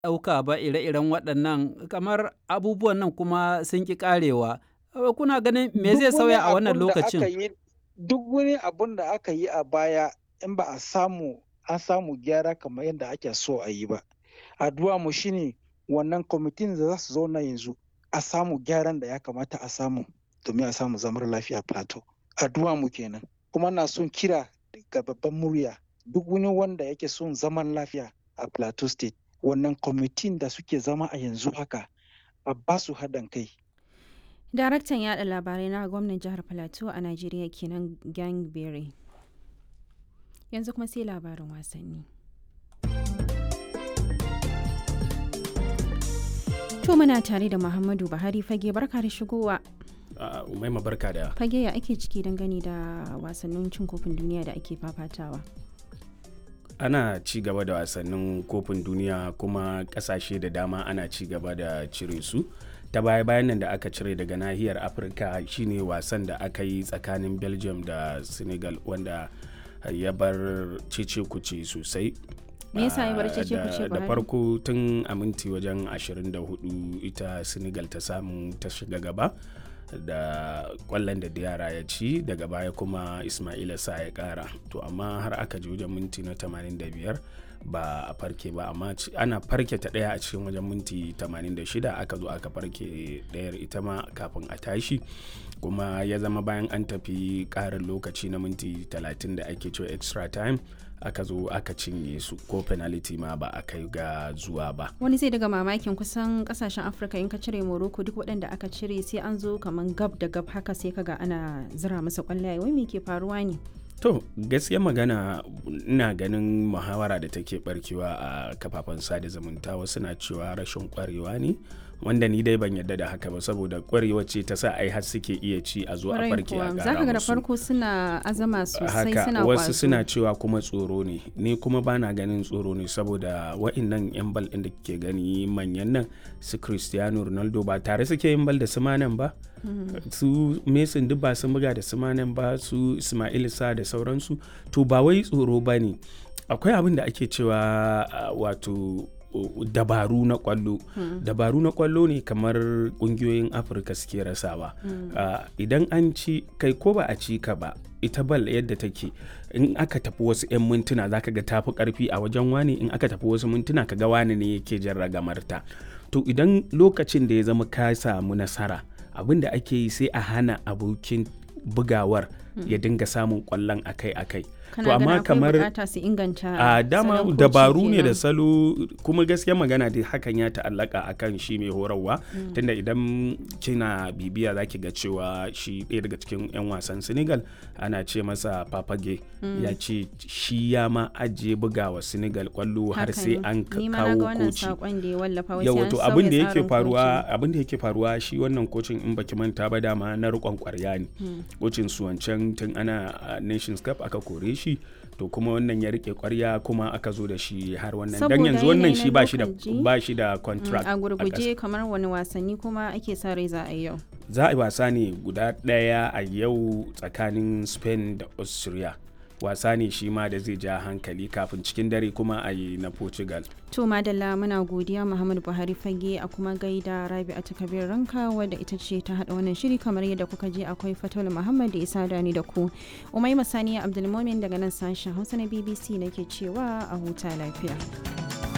ɗauka ba ire-iren waɗannan kamar abubuwan nan kuma sun ƙi ƙarewa. Kuna ganin me zai sauya a wannan lokacin? Duk wani abun da aka yi a baya in ba a samu an samu gyara kamar yadda ake so a yi ba. Addu'a mu shine wannan kwamitin da za su zauna yanzu a samu gyaran da ya kamata a samu domin a samu zamar lafiya plateau. Addu'a mu kenan. Kuma na son kira ga babban murya duk wani wanda yake son zaman lafiya a plateau state wannan kwamitin da suke zama a yanzu haka a ba su haɗin kai. Daraktan yada labarai na gwamnan jihar Plateau a Najeriya kenan Gang Berry. Yanzu kuma sai labarin wasanni. To muna tare da Muhammadu Buhari fage barka da shigowa. Umaima barka da. Fage ya ake ciki dangane da wasannin cin kofin duniya da ake fafatawa. ana ci gaba da wasannin kofin duniya kuma kasashe da dama ana ci gaba da cire su ta baya bayan nan da aka cire daga nahiyar afirka shine wasan da aka yi tsakanin belgium da senegal wanda ya bar cece kuce sosai me yasa ya bar cece kuce da farko tun a minti wajen 24 ita senegal ta samu ta shiga gaba da kwallon da yara ya ci daga baya kuma ismaila sa ya kara to amma har aka ji wajen minti na 85 ba a farke ba amma ana farke ta daya a cikin wajen minti 86 aka zo aka farke dayar ita ma kafin a tashi kuma ya zama bayan an tafi karin lokaci na minti 30 da ake cewa extra time aka zo aka cinye su ko penalty ma ba a kai ga zuwa ba wani zai daga mamakin kusan kasashen afirka in ka cire morocco duk waɗanda aka cire sai an zo kamar gab da gab haka sai kaga ana zira masa kwallaye wai me ke faruwa ne to gaskiya magana ina ganin muhawara da take barkewa a kafafen sada zumunta wasu na cewa rashin kwarewa ne wanda ni dai ban yadda da haka ba saboda kwarewa ce ta sa ai har suke iya ci a zo a farke a za ka ga da farko suna azama sosai suna wasu suna cewa kuma tsoro ne ni kuma bana ganin tsoro ne saboda wa'annan yan bal ɗin da ke gani manyan nan su cristiano ronaldo ba tare suke yin bal da su manan ba su mason duk ba sun buga da su manan ba su ismail sa da sauransu to ba wai tsoro ba ne akwai abin da ake cewa wato dabaru na kwallo hmm. dabaru na kwallo ne kamar kungiyoyin afirka suke rasawa hmm. uh, idan an ci kai ko ba a ci ka ba ita bal yadda take in aka tafi wasu 'yan mintuna zaka ga tafi karfi a wajen wani in aka tafi wasu mintuna ka ga wani ne yake jan ragamarta to idan lokacin da ya zama ka samu nasara abin da ake yi sai a hana abokin bugawar hmm. ya dinga samun kwallon akai-akai to amma kamar a dama dabaru ne da salo kuma gaskiya magana da hakan ya ta'allaka akan shi mai horarwa mm. tunda idan kina bibiya zaki ga cewa shi ɗaya daga cikin 'yan wasan senegal ana ce masa papage mm. ya ce shi ya ma ajiye bugawa senegal kwallo har sai an kawo koci yawa to abin da yake faruwa abin da yake faruwa shi wannan kocin in baki manta ba dama na rikon kwarya ne kocin su wancan tun ana nations cup aka kore shi to kuma wannan ya rike kwarya kuma aka zo da shi har wannan dan yanzu wannan shi ba shi da ba shi da contract a gurguje kamar wani wasanni kuma ake sa rai za a yi yau za a yi wasa ne guda daya a yau tsakanin Spain da Austria wasa ne shi ma da zai ja hankali kafin cikin dare kuma a yi na portugal to madalla muna godiya muhammad buhari fage a kuma gaida rabi a takabir ranka wadda ita ce ta hada wannan shiri kamar yadda kuka je akwai fatul muhammad da isa dani da ku umai masaniya abdulmomin daga nan sashen hausa na bbc nake cewa a huta lafiya